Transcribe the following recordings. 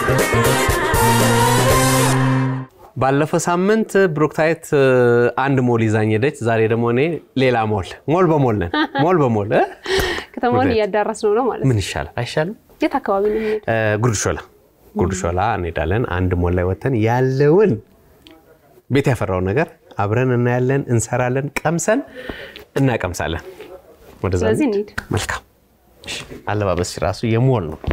ባለፈው ሳምንት ብሩክታይት አንድ ሞል ይዛኝ ሄደች። ዛሬ ደግሞ እኔ ሌላ ሞል ሞል በሞል ነን። ሞል በሞል እ? ከተማውን እያዳረስ ነው ነው ማለት ምን ነው። ይሻላል አይሻልም? የት አካባቢ ነው የሚሄድ? እ፣ ጉርድ ሾላ ጉርድ ሾላ እንሄዳለን። አንድ ሞል ላይ ወተን ያለውን ቤት ያፈራውን ነገር አብረን እናያለን፣ እንሰራለን፣ ቀምሰን እናቀምሳለን። ወደዛ ስለዚህ እንሂድ። እንሂድ። መልካም እሺ። አለባበስ ራሱ የሞል ነው።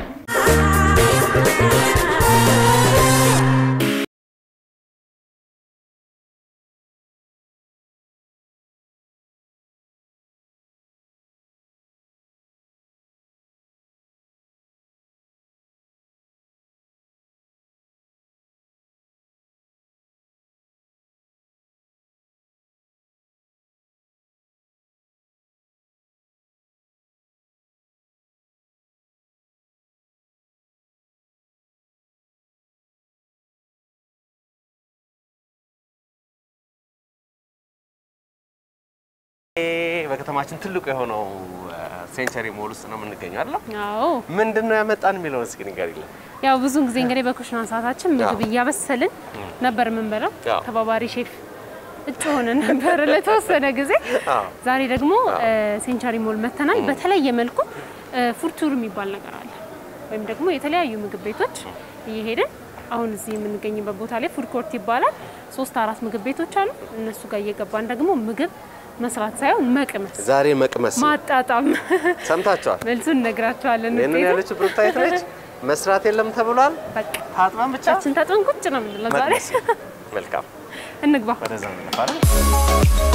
በከተማችን ትልቁ የሆነው ሴንቸሪ ሞል ውስጥ ነው የምንገኘው አይደል? አዎ ምንድን ነው ያመጣን የሚለውን እስኪ ንገሪልን። ያው ብዙን ጊዜ እንግዲህ በኩሽና ሰዓታችን ምግብ እያበሰልን ነበር የምንበላው። አዎ። ተባባሪ ሼፍ እጩ ሆነን ነበር ለተወሰነ ጊዜ። አዎ። ዛሬ ደግሞ ሴንቸሪ ሞል መተናል። በተለየ መልኩ ፉድ ቱር የሚባል ነገር አለ፣ ወይም ደግሞ የተለያዩ ምግብ ቤቶች እየሄድን አሁን እዚህ የምንገኝበት ቦታ ላይ ፉድ ኮርት ይባላል። ሶስት አራት ምግብ ቤቶች አሉ። እነሱ ጋር እየገባን ደግሞ ምግብ መስራት ሳይሆን መቅመስ፣ ዛሬ መቅመስ ነው። ማጣጣም ሰምታችኋል። መልሱን እነግራቸዋለን። ይህንን ውጤቱ ያለችው ብሩክታይት ነች። መስራት የለም ተብሏል። በቃ ታጥበን ብቻ ቻችን ታጥበን ቁጭ ነው የምንለው ዛሬ። መቅመስ። መልካም እንግባ። ወደዛ እንለፋለን።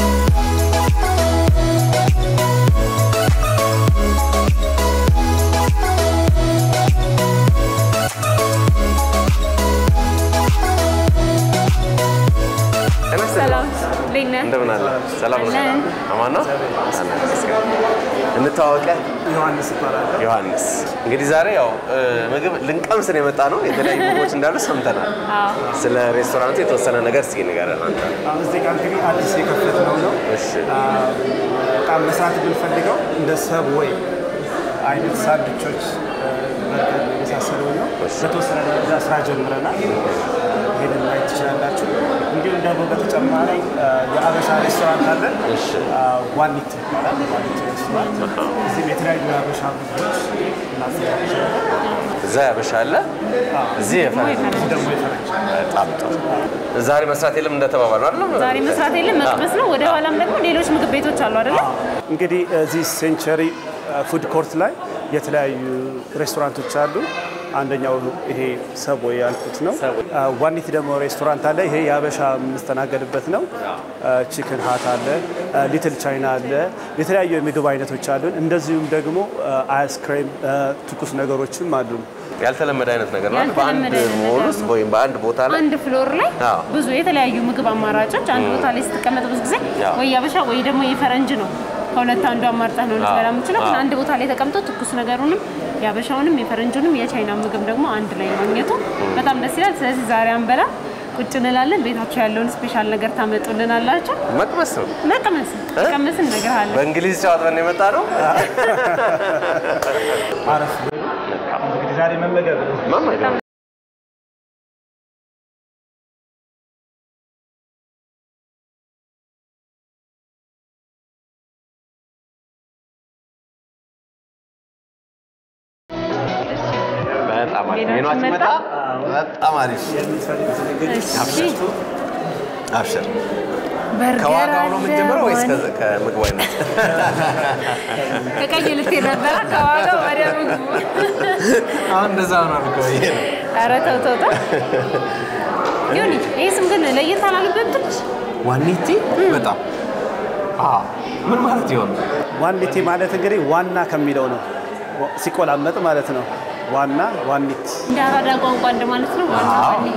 ሰላም እንዴት ነህ? እንደምን አለ? ሰላም ነው? አለን። አማን ነው? አለን። ይመስገን። እንተዋወቀ ዮሐንስ ይባላል። ዮሐንስ። እንግዲህ ዛሬ ያው እ፣ ምግብ ልንቀምስ ነው የመጣ ነው። የተለያዩ ምግቦች እንዳሉ ሰምተናል። አዎ ስለ ሬስቶራንቱ የተወሰነ ነገር እስኪ ንገረን አንተ። አሁን እዚህ ጋር እንግዲህ አዲስ የከፈትነው ነው። እሺ አ፣ በጣም መስራት የምንፈልገው እንደ ሰብዌይ አይነት ሳንድዊቾች፣ በርገር የመሳሰለው ነው። እሺ። በተወሰነ ደረጃ ስራ ጀምረናል። ይሄንን ማየት ትችላላችሁ። እንዲሁም ደግሞ በተጨማሪ አ፣ የአበሻ ሬስቶራንት አለን። እሺ አ፣ ዋኒት ይባላል። ዋኒት ሬስቶራንት እዚህም የተለያዩ የአበሻ ምግቦች እናዘጋጃለን። እዛ ያበሻ አለ፣ እዚህ የፈረንጅ እዚህ ደግሞ የፈረንጅ በጣም ጥሩ። ዛሬ መስራት የለም እንደተባባሉ አይደለም? ዛሬ መስራት የለም መቅመስ ነው። ወደ ኋላም ደግሞ ሌሎች ምግብ ቤቶች አሉ አይደለ? እንግዲህ እዚህ ሴንቸሪ ፉድ ኮርት ላይ የተለያዩ ሬስቶራንቶች አሉ። አንደኛው ይሄ ሰቦይ ያልኩት ነው። አ፣ ዋኒቲ ደግሞ ሬስቶራንት አለ። ይሄ የአበሻ የምንስተናገድበት ነው። ቺክን ሀት አለ፣ ሊትል ቻይና አለ። የተለያዩ የምግብ አይነቶች አሉን። እንደዚሁም ደግሞ አይስክሬም፣ ትኩስ ነገሮችም አሉን። ያልተለመደ አይነት ነገር ነው። ያልተለመደ በአንድ አይነት ሞል ነገር ውስጥ ነው። ወይም በአንድ ቦታ ላይ አንድ ፍሎር ላይ አዎ። ብዙ የተለያዩ ምግብ አማራጮች አንድ ቦታ ላይ ስትቀመጥ ብዙ ጊዜ አዎ። ወይ ያበሻ ወይ ደግሞ የፈረንጅ ነው። ከሁለት አንዱ አማርጠህ ነው ልትበላ የምችለው። ግን አዎ። አንድ ቦታ ላይ ተቀምጦ ትኩስ ነገሩንም የአበሻውንም የፈረንጁንም የቻይና ምግብ ደግሞ አንድ ላይ ማግኘቱ በጣም ደስ ይላል። ስለዚህ ዛሬ አንበላ ቁጭ እንላለን። ቤታቸው ያለውን ስፔሻል ነገር ታመጡልን አላቸው። መቅመስ ነው። መቅመስ ቀምስ እነግርሃለን። በእንግሊዝ ጨዋታ የመጣ ነው። አረፍ ብሎ እንግዲህ ዛሬ መመገብ ነው። መመገብ በጣም አሪፍ ሜኗችን ሜኗችን መጣ። በጣም አሪፍ የምትፈልጉት እንግዲህ እሺ አብሽር። በርገር ከዋጋው ነው የምንጀምረው ወይስ አለ፣ ከ- ከምግቡ አይነት? ከቀይ ልትሄድ ነበረ ከዋጋው ወደ ምግቡ። አሁን እንደዛ ነው እኮ ይሄ ነው። ኧረ ተው ተው ተው። ይሁን ይሄ ስም ግን ለየት አላለብህም ትንሽ? ዋኒቲ በጣም አዎ። ምን ማለት ይሆን? ዋኒቲ ማለት እንግዲህ ዋና ከሚለው ነው ሲቆላመጥ ማለት ነው። ዋና ዋኒት እንደ አራዳ ቋንቋ እንደማለት ነው። ዋና ዋኒ።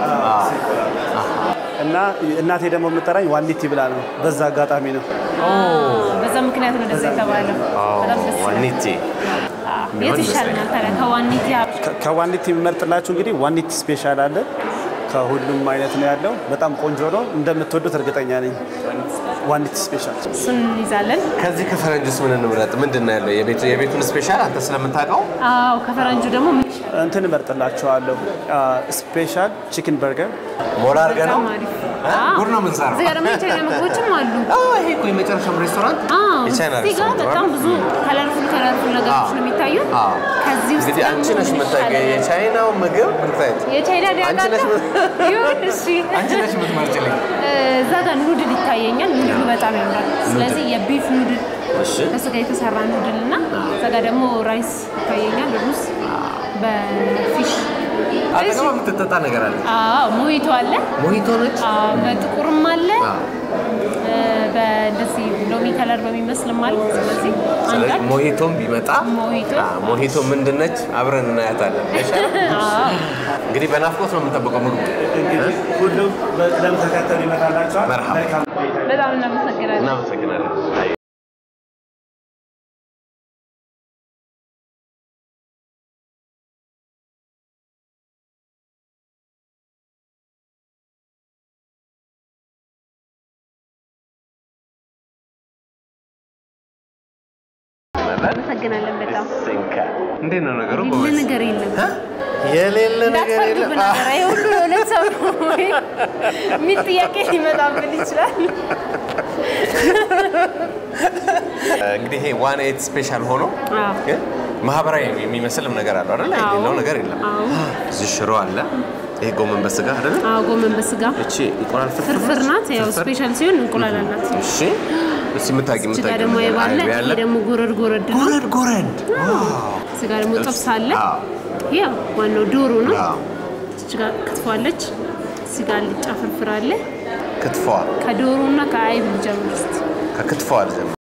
እና እናቴ ደግሞ የምጠራኝ ዋኒቲ ብላ ነው። በዛ አጋጣሚ ነው። በዛ ምክንያት ነው እንደዛ የተባለው። በጣም ደስ ይላል። ዋኒቲ አዎ። የቱ ይሻልናል ታዲያ ከዋኒቲ ከ- ከዋኒቲ የምመርጥላችሁ እንግዲህ ዋኒቲ ስፔሻል አለ። ከሁሉም አይነት ነው ያለው። በጣም ቆንጆ ነው። እንደምትወዱት እርግጠኛ ነኝ። ዋኒት ስፔሻል እሱን እንይዛለን። ከዚህ ከፈረንጁስ ምን እንምረጥ? ምንድን ነው ያለው? የቤቱ የቤቱን ስፔሻል አንተ ስለምታውቀው አዎ ከፈረንጁ ደግሞ ምን ይሻላል? እንትን እመርጥላቸዋለሁ። ስፔሻል ቺክን በርገር ሞላ አድርገህ ነው በጣም አሪፍ። እ? አዎ። ጉድ ነው የምንሰራው። እዚህ ጋር ደግሞ የቻይና ምግቦችም አሉ። አዎ፣ ይሄ እኮ የመጨረሻው ሬስቶራንት አዎ፣ የቻይና እዚህ ጋር ሬስቶራንት በጣም ነው። ብዙ ከለርፉል ከለርፉል ነገሮች ነው የሚታዩት። አዎ። ከዚህ ውስጥ እንግዲህ አንቺ ደግሞ ነሽ ምን የምታውቂው ይሻላል? የቻይናው ምግብ ብታይት የቻይና አንቺ ነሽ ዲያቃለ ምን- ይሁን እሺ። አንቺ ነሽ የምትመርጭልኝ። እዛ ጋር ኑድል ይታየኛል። ኑድሉ በጣም ያምራል። ስለዚህ የቢፍ ኑድል እሺ በስጋ የተሰራ ኑድል እና እዛ ጋር ደግሞ ራይስ ይታየኛል። ሩዝ በፊሽ አጠገቧ የምትጠጣ ነገር አለ። አዎ ሞሂቶ አለ። ሞሂቶ ነች። አዎ፣ በጥቁርም አለ አዎ። እ፣ በእንደዚህ ሎሚ ከለር በሚመስልም አለ። ስለዚህ ስለዚህ አንዳንድ ሞሂቶም ቢመጣ ሞሂቶ አዎ፣ ሞሂቶ ምንድን ነች? አብረን እናያታለን። አዎ እንግዲህ በናፍቆት ነው የምንጠብቀው ምግቡ። እንግዲህ ሁሉም በቅደም ተከተል ይመጣላቸዋል። መርሃባ። መልካም ቆይታ። በጣም እናመሰግናለን። እናመሰግናለን። እናመሰግናለን በጣም እንዴት ነው ነገሩ? የሌለ ጎበዝ? ነገር የለም። የሌለ ነገር የለም። እንዳትፈርዱብን ነበረ። ይሄ ሁሉ የእውነት ሰው ነው ወይ የሚል ጥያቄ ሊመጣብን ይችላል። እንግዲህ ይሄ ዋን ኤት ስፔሻል ሆኖ አዎ። ግን ማህበራዊ የሚመስልም ነገር አለው አይደል? አዎ። የሌለው ነገር የለም። አዎ። እዚህ ሽሮ አለ። ይሄ ጎመን በስጋ አይደል? አዎ ጎመን በስጋ እቺ እንቁላል ፍርፍር ፍርፍር ናት። ያው ፍርፍር? ስፔሻል ሲሆን እንቁላል አላት። እሺ እስኪ የምታውቂ እዚህ ጋር የምታውቂ ደግሞ ነገር የባለ አይብ ይሄ ያለ ደግሞ ጎረድ ጎረድ ነው። ጎረድ ጎረድ እዚህ ጋር ደግሞ ጥብስ አለ። አዎ። ያው ዋናው ዶሮ ነው። አዎ። እዚህ ጋር ክትፎ አለች። እዚህ ጋር አልጫ ፍርፍር አለ። ክትፏ ከዶሮ እና ከአይብ ልጀምር እስኪ። ከክትፏ አልጀምር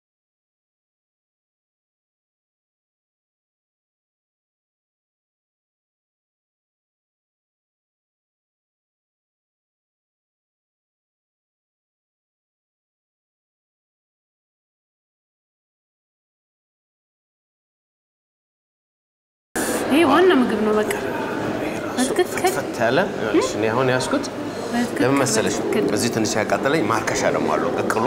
ይሄ ዋና ምግብ ነው። በቃ በትክክል ፈት ያለ እሺ፣ እኔ አሁን ያዝኩት በትክክል ለምን መሰለሽ በትክክል። እዚህ ትንሽ ያቃጠለኝ ማርከሻ ደግሞ አለው ቅቅሉ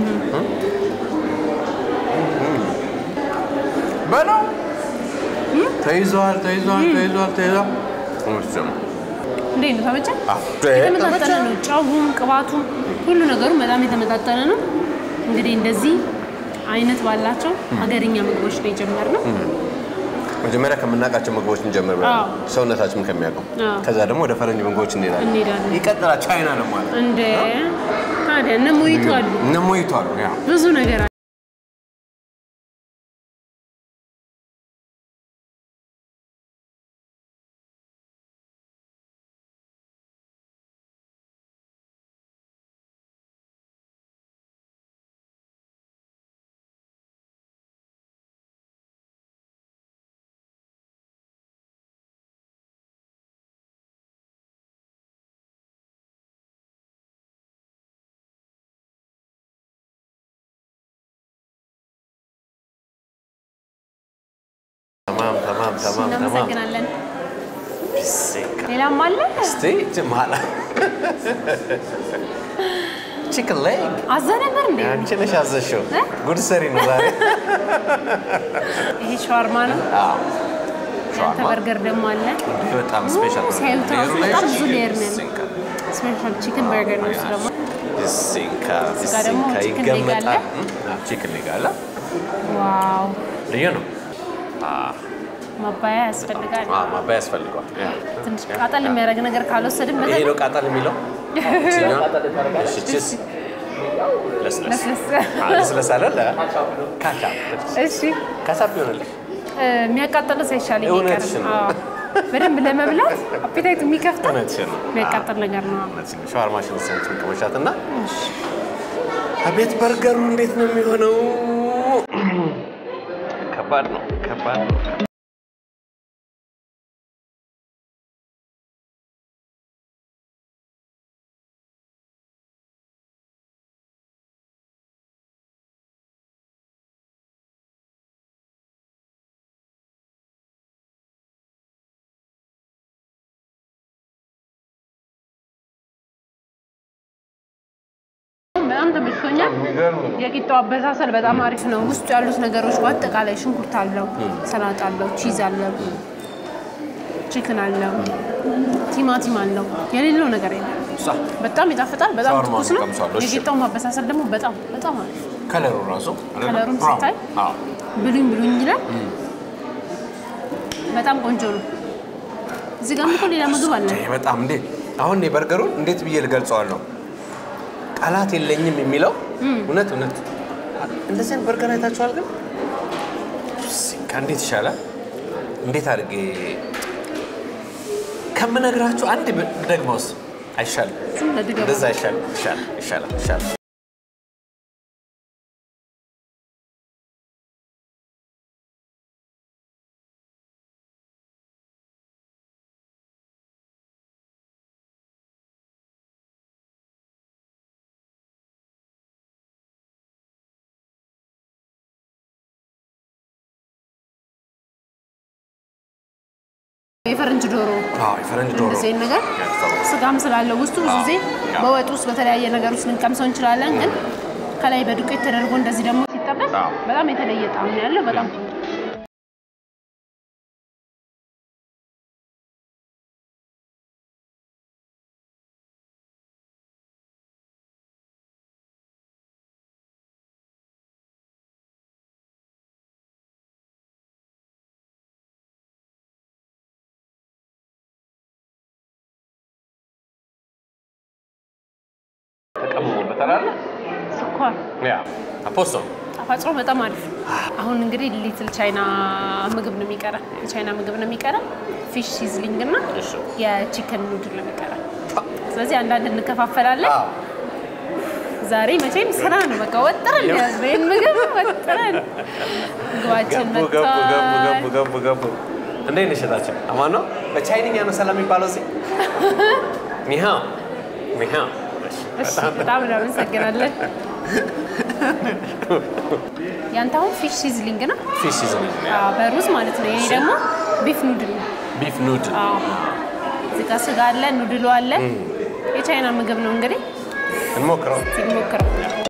በለው ተይዟል ተይዟል ተይዟል ተይዟል እሱም እንዴት ነው ተመቸ? አዎ። የተመጣጠነ ነው። ጨውም ቅባቱም ሁሉ ነገሩ በጣም የተመጣጠነ ነው። እንግዲህ እንደዚህ አይነት ባላቸው ሀገርኛ ምግቦች ነው የጀመርነው። መጀመሪያ ከምናውቃቸው ምግቦች እንጀምር ብለን አዎ። ሰውነታችን ከሚያውቀው አዎ። ከዛ ደግሞ ወደ ፈረንጅ ምግቦች እንሄዳለን። እንሄዳለን። ይቀጥላል። ቻይና ነው ማለት እንደ ታዲያ እነ ሞሂቶ አሉ፣ እነ ሞሂቶ አሉ። ያ ብዙ ነገር አለ። ተማም ተማም ተማም ተማም እናመሰግናለን። ቢሴካ ሌላም አለ። እስቲ ጅማላ ቺክን ሌግ አዛ ነበር እንዴ? አንቺ ነሽ ያዘሽው። እ? ጉድ ሰሪ ነው ዛሬ። ይሄ ሸዋርማ ነው። አዎ ያንተ ሸዋርማ በርገር ደግሞ አለ። ይሄ በጣም ስፔሻል ነው። ሲያዩት ራሱ ሌየሩ ላይ በጣም ብዙ ሌየር ነው ያለው። ቢሴካ ስፔሻል ቺክን በርገር ነው እሱ ደግሞ። ቢሴካ ጋር ደግሞ ቢሴካ ቺክን ሌግ ይገመጣል። አለ። እም፣ አዎ፣ ቺክን ሌግ አለ። ዋው ልዩ ነው። ማባያ ያስፈልጋል። አዎ፣ ማባያ ያስፈልገዋል። ያ። ትንሽ ቃጠል የሚያደርግ ነገር ካልወሰድን ይሄ በተለይ ነው ቃጠል የሚለው እችኛዋ? እሺ፣ ቺስ ለስለስ ለስለስ አዎ፣ ለስለስ አለ ለ ካቻፕ እሺ ካቻፕ ይሆንልሽ። እ፣ የሚያቃጥለው ሳይሻል እውነትሽን ነው። በደንብ ለመብላት አፒታይት የሚከፍተው እውነትሽን ነው። የሚያቃጥል ነገር ነው። እውነትሽን ነው። ሻዋርማሽን ሰንቱን ቅመሻት እና አቤት በርገሩ እንዴት ነው የሚሆነው? ከባድ ነው፣ ከባድ ነው። በጣም ተመችቶኛል። የቂጣው አበሳሰል በጣም አሪፍ ነው። ውስጡ ያሉት ነገሮች በአጠቃላይ ሽንኩርት አለው፣ ሰላጣ አለው፣ ቺዝ አለው፣ ቺክን አለው፣ ቲማቲም አለው። የሌለው ነገር የለም። በጣም ይጣፍጣል። በጣም ሻወርማ ትኩስ ነው። ቀምሷለሁ። እሺ። የቂጣው ማበሳሰል ደግሞ በጣም በጣም አሪፍ ከለሩ ራሱ ከለሩም ሲታይ ብሉኝ ብሉኝ ይላል። በጣም ቆንጆ ነው። እዚህ ጋር እኮ ሌላ ምግብ አለ። ይሄ በጣም እንዴ አሁን እኔ በርገሩን እንዴት ብዬ ልገልጸዋለሁ? ቃላት የለኝም የሚለው እውነት እውነት። እንደዚህ አይነት በርገር አይታችኋል? ግን ከእንዴት ይሻላል? እንዴት አድርጌ ከምነግራችሁ አንድ ደግሞስ አይሻልም? ዝም ለድገባ እንደዛ አይሻልም? ይሻላል ይሻላል ይሻላል። የፈረንጅ ዶሮ አዎ የፈረንጅ ዶሮ እንደዚህ አይነት ነገር ስጋም ስላለው ውስጡ ብዙ ጊዜ በወጥ ውስጥ በተለያየ ነገር ውስጥ ልንቀምሰው እንችላለን። ግን ከላይ በዱቄት ተደርጎ እንደዚህ ደግሞ ሲጠበስ አዎ። በጣም የተለየ ጣዕም ነው ያለው። በጣም ተቀምሞበታል አለ ስኳር ያ አፖስቶ ጣፋጭ ነው። በጣም አሪፍ። አሁን እንግዲህ ሊትል ቻይና ምግብ ነው የሚቀራ የቻይና ምግብ ነው የሚቀራ ፊሽ ሲዝሊንግ እና እሺ። የቺከን ኑድል ነው የሚቀራ። ስለዚህ አንዳንድ እንከፋፈላለን። ዛሬ መቼም ስራ ነው በቃ ወጥረን ያዝ ይህን ምግብ ወጥረን ምግባችን ገቡ ገቡ ገቡ መጥቷል። ገቡ ገቡ ገቡ። እንዴት ነሽ እህታችን? አማን ነው? በቻይንኛ ነው ሰላም የሚባለው እዚህ? ኒሃው ኒሃው። እሺ፣ በጣም እናመሰግናለን። ያንተ አሁን ፊሽ ሲዝሊንግ ነው ፊሽ ሲዝን አዎ፣ በሩዝ ማለት ነው። ይሄ ደግሞ ቢፍ ኑድል ነው። ቢፍ ኑድል አዎ። እዚህ ጋር ስጋ አለ፣ ኑድሉ አለ። የቻይና ምግብ ነው እንግዲህ እንሞክረው። ሲሞክረው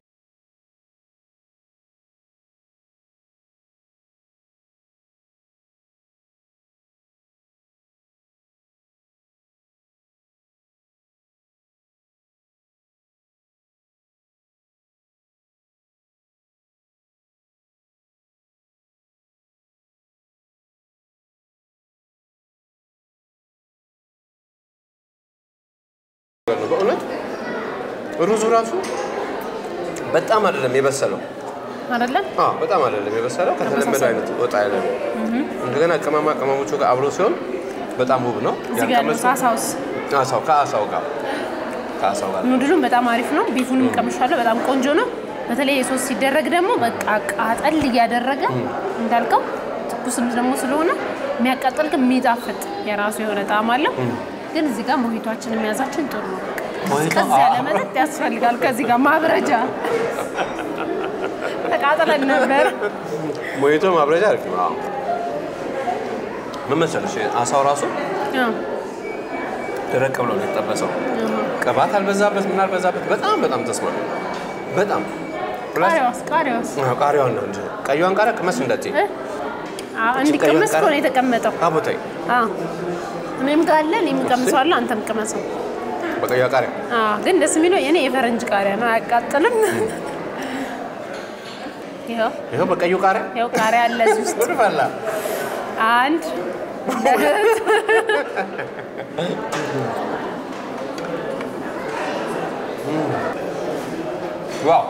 በእውነት ሩዙ ራሱ በጣም አይደለም የበሰለው። አይደለም አዎ በጣም አይደለም የበሰለው። ከተለመደው አይነት ወጣ ያለ ነው። እንደገና ቅመማ ቅመሞቹ ጋር አብሮ ሲሆን በጣም ውብ ነው። እዚህ ጋር ያለው ያልቀመሱ- ሳሳውስ አሳው ከአሳው ጋር ከአሳው ጋር ኑድሉም በጣም አሪፍ ነው። ቢፉንም ቀምሻለሁ፣ በጣም ቆንጆ ነው። በተለይ የሶስ ሲደረግ ደግሞ በቃ ቃጠል እያደረገ እንዳልከው ትኩስም ደግሞ ስለሆነ የሚያቃጥል ግን የሚጣፍጥ የራሱ የሆነ ጣዕም አለው። ግን እዚህ ጋር ሞሂቷችን የሚያዛችን ጥሩ ነው። ሞሂቶ? ቀዝ ያለ መጠጥ ያስፈልጋል። ከዚህ ጋር ማብረጃ ተቃጥለን ነበር። ሞሂቶ ማብረጃ አሪፍ ነው። አዎ። ምን መሰለሽ አሳው ራሱ አዎ፣ ደረቅ ብሎ ነው የተጠበሰው። ቅባት አልበዛበት ምን አልበዛበት፣ በጣም በጣም ተስማሚ በጣም ፕላስ ቃሪያዋስ ቃሪያዋስ አዎ፣ ቃሪያዋን ነው እንጂ ቀይዋን ቃሪያ ቅመስ እንደት እ? አዎ፣ እንዲቀመስ እኮ ነው የተቀመጠው። አቦታይ አዎ፣ እኔም ጋር አለ፣ እኔም ቀምሰዋለሁ፣ አንተም ቅመሰው። በቀይዋ ቃሪያ አዎ፣ ግን ደስ የሚለው የኔ የፈረንጅ ቃሪያ ነው፣ አያቃጥልም። ይኸው ይኸው በቀዩ ቃሪያ ይኸው ቃሪያ አለ እዚህ ውስጥ ጉድ ፈላ። አንድ ሁለት ዋው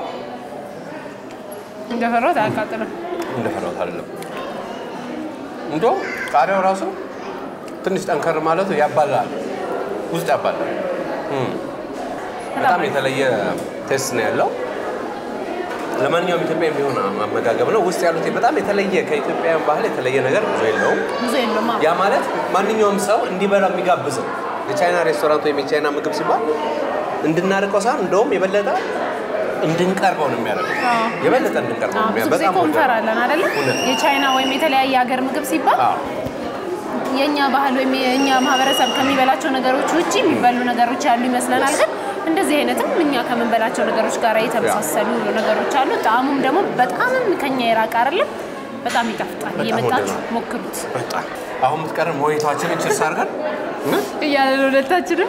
እንደፈራሁት አያቃጥልም። እንደፈራሁት አይደለም። እንደውም ቃሪያው ራሱ ትንሽ ጠንከር ማለቱ ያባላል፣ ውስጥ ያባላል። እም። በጣም የተለየ ቴስት ነው ያለው። ለማንኛውም ኢትዮጵያ የሚሆን አመጋገብ ነው። ውስጥ ያሉት በጣም የተለየ ከኢትዮጵያውያን ባህል የተለየ ነገር ብዙ የለውም። ብዙ የለውም። አዎ። ያ ማለት ማንኛውም ሰው እንዲበላው የሚጋብዝም የቻይና ሬስቶራንት ወይም የቻይና ምግብ ሲባል እንድናርቀው ሳይሆን እንደውም የበለጠ እንድንቀርበው ነው የሚያደርገው። አዎ። የበለጠ እንድንቀርበው ነው አዎ፣ ብዙ የሚያደርገው። ጊዜ በጣም እኮ ወዳለሁ። እንፈራለን አይደለ? እውነት ነው። የቻይና ወይም የተለያየ ሀገር ምግብ ሲባል አዎ። የእኛ ባህል ወይም የእኛ ማህበረሰብ ከሚበላቸው ነገሮች ውጭ የሚበሉ ነገሮች ያሉ ይመስለናል። ግን እንደዚህ አይነትም እኛ ከምንበላቸው ነገሮች ጋር የተመሳሰሉ ነገሮች አሉ። ጣዕሙም ደግሞ በጣምም ከኛ የራቀ አይደለም። በጣም ይጣፍጣል። እየመጣችሁ ወደናል። ሞክሩት በጣም አሁን የምትቀረን ሞሂቷችንን ችርስ አድርገን እያለ ሁለታችንም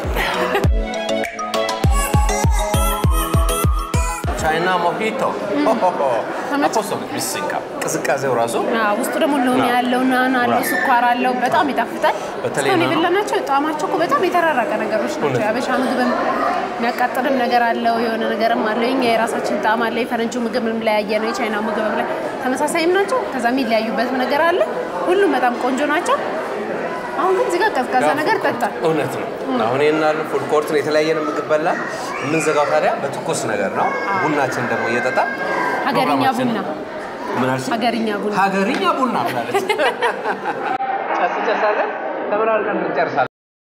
ቻይና ሞሂቶ አፖስቶሊክ ቢሲንካ ቅዝቃዜው ራሱ አዎ፣ ውስጡ ደግሞ ሎሚ ያለው ናና አለው ስኳር አለው። በጣም ይጣፍጣል። በተለይ እስካሁን ናና- የበላናቸው ጣዕማቸው እኮ በጣም የተራራቀ ነገሮች ናቸው። እውነት። የአበሻ ምግብም የሚያቃጥልም ነገር አለው፣ የሆነ ነገርም አለው። የኛ የራሳችን ጣዕም አለ። የፈረንጁ ምግብ ለያየ ነው፣ የቻይና ምግብ ላይ ተመሳሳይም ናቸው። ከዛ የሚለያዩበትም ነገር አለ። ሁሉም በጣም ቆንጆ ናቸው። አሁን ግን እዚህ ጋር ቀዝቃዛ ነገር ጠጣል። እውነት ነው። አሁን ይህናሉ ፉድ ኮርትን የተለያየን ምግብ በላ የምንዘጋው ታዲያ በትኩስ ነገር ነው። ቡናችን ደግሞ እየጠጣ ሀገርኛ ፕሮግራማችንን- ቡና ምን አልሽኝ? ሀገርኛ ቡና ሀገርኛ ቡና ብላለች። ጨስ ጨስ አድርገን ተመራርቀን እንጨርሳለን።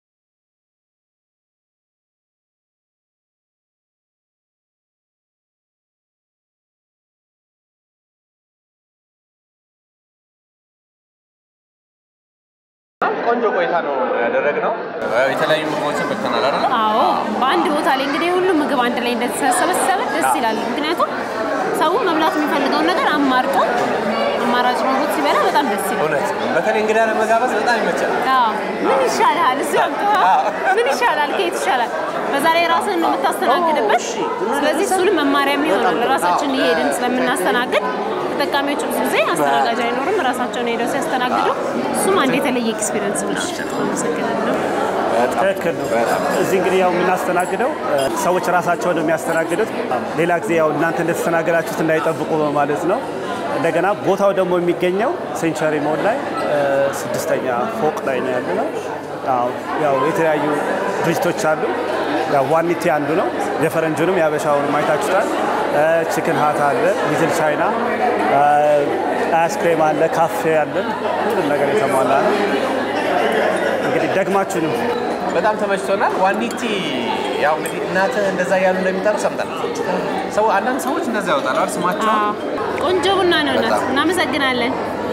ቆንጆ ቆይታ ነው ያደረግነው። የተለያዩ ምግቦችን በልተናል አይደለ? አዎ በአንድ ቦታ ላይ እንግዲህ ሁሉም ምግብ አንድ ላይ እንደተሰበሰበ ደስ ይላል። ምክንያቱም ሰው መብላት የሚፈልገውን ነገር አማርጦ አማራጭ ምግቦች ሲበላ በጣም ደስ ይላል። እውነት በተለይ እንግዳ ለመጋበዝ በጣም ይመቻል። አዎ ምን ይሻላል? እሱ ያምጣዋ ምን ይሻላል? ከየት ይሻላል? በዛ ላይ ራስህን ነው የምታስተናግድበት። ስለዚህ እሱንም መማሪያም ይሆናል። ራሳችን እየሄድን ስለምናስተናግድ ተጠቃሚዎች ብዙ ጊዜ አስተናጋጅ አይኖርም። ራሳቸውን ሄደው ሲያስተናግዱ እሱም አንድ የተለየ ኤክስፒሪየንስ ነው። አመሰግናለሁ። ትክክል ነው። እዚህ እንግዲህ ያው የምናስተናግደው እ፣ ሰዎች ራሳቸውን ነው የሚያስተናግዱት። ሌላ ጊዜ ያው እናንተ እንደተስተናገዳችሁት እንዳይጠብቁ በማለት ነው። እንደገና ቦታው ደግሞ የሚገኘው ሴንቸሪ ሞል ላይ እ፣ ስድስተኛ ፎቅ ላይ ነው ያለ ነው። ያው- ያው የተለያዩ ድርጅቶች አሉ። ያው ዋኒቲ አንዱ ነው። የፈረንጁንም የሀበሻውንም አይታችሁታል። ቺክን ሀት አለ፣ ሊትል ቻይና አይስክሬም አለ፣ ካፌ አለን። ሁሉም ነገር የተሟላ ነው። እንግዲህ ደግማችሁንም በጣም ተመችቶናል። ዋኒቲ ያው እንግዲህ እናትህ እንደዛ እያሉ እንደሚጠሩ ሰምተናል። ሰው አንዳንድ ሰዎች እንደዛ ያወጣሉ አይደል ስማቸው አዎ፣ ቆንጆ ቡና ነው። እናት በጣም። እናመሰግናለን።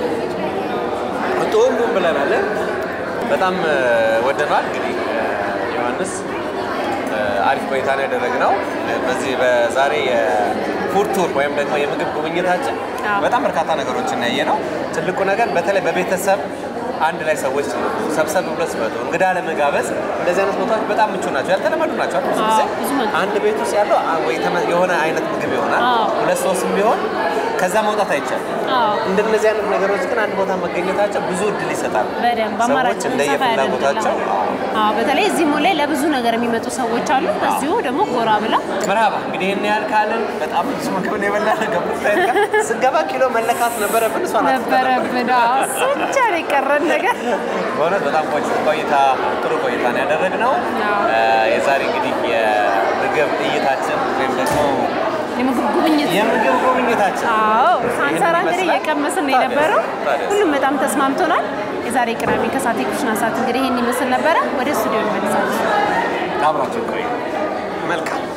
ሁሉም ብለናል። በጣም እ፣ ወደነዋል። እንግዲህ እ፣ ዮሐንስ እ፣ አሪፍ ቆይታ ነው ያደረግነው በዚህ በዛሬ የፉድ ቱር ወይም ደግሞ የምግብ ጉብኝታችን አዎ። በጣም በርካታ ነገሮችን ያየ ነው። ትልቁ ነገር በተለይ በቤተሰብ አንድ ላይ ሰዎች ሲመጡ ሰብሰብ ብሎ ሲመጡ እንግዳ ለመጋበዝ እንደዚህ አይነት ቦታዎች በጣም ምቹ ናቸው፣ ያልተለመዱ ናቸው። ብዙ ጊዜ አዎ፣ ብዙ መልኩ። አንድ ቤት ውስጥ ያለው አ- ወይ ተመ- የሆነ አይነት ምግብ ይሆናል፣ አዎ። ሁለት ሶስትም ቢሆን ከዛ መውጣት አይቻልም። አዎ እንደነዚህ አይነት ነገሮች ግን አንድ ቦታ መገኘታቸው ብዙ እድል ይሰጣል። በደንብ አማራጭ ሰዎች እንደየፍላጎታቸው አዎ በተለይ እዚህ ሞል ላይ ለብዙ ነገር የሚመጡ ሰዎች አሉ። በዚሁ ደግሞ ጎራ ብለው መርሃባ እንግዲህ ይህን ያህል ካልን በጣም ብዙ ምግብ ነው የበላን። ገብቶታል። ስንገባ ኪሎ መለካት ነበረብን። እሷ ናት ነበረብን። አዎ፣ እሱ ብቻ ነው የቀረን ነገር። በእውነት በጣም ቆይ- ቆይታ ጥሩ ቆይታ ነው ያደረግነው። አዎ። እ፣ የዛሬ እንግዲህ የምግብ እይታችን ወይም ደግሞ የምግብ ጉብኝት የምግብ ጉብኝታችን አዎ ሳንሰራ እንግዲህ ይመስላል። እየቀመስን ነው ታዲያ፣ የነበረው። ታዲያ። ሁሉም በጣም ተስማምቶናል። የዛሬ ቅዳሜ ከሰዓት የኩሽና ሰዓት እንግዲህ ይህን ይመስል ነበረ። ወደ ስቱዲዮ እንመልሳለን። አብራችሁ ቆዩ። መልካም